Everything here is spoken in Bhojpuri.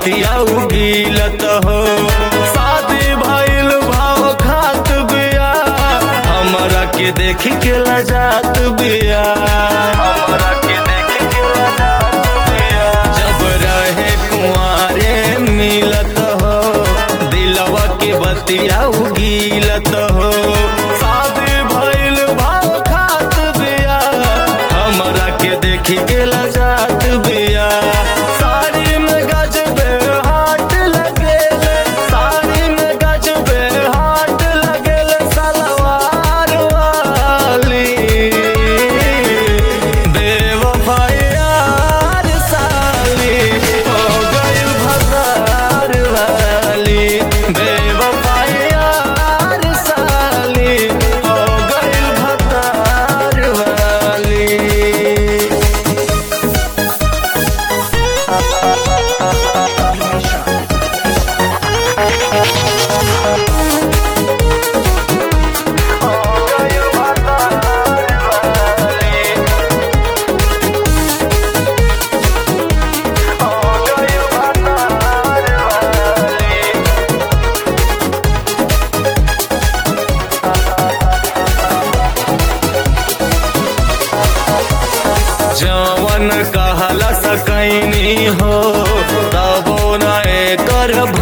बतिया उगीलत हो शादी भइल भाव खात बिया हमरा के देख के लजात बिया हमरा के देख के लजात बिया जब रहे कुंवारे मिलत हो दिलवा के बतिया उगीलत हो शादी भइल भाव खात बिया हमरा के देख के लजात बिया साड़ी में गजबे हाट लगेल साड़ी में गजबे हाट लगेल सलवार वाली बेवफायार साली हो गई भसार वाली बेवफायार साली हो गई भसार वाली जवन कहला सकैनी हो तबो न एकर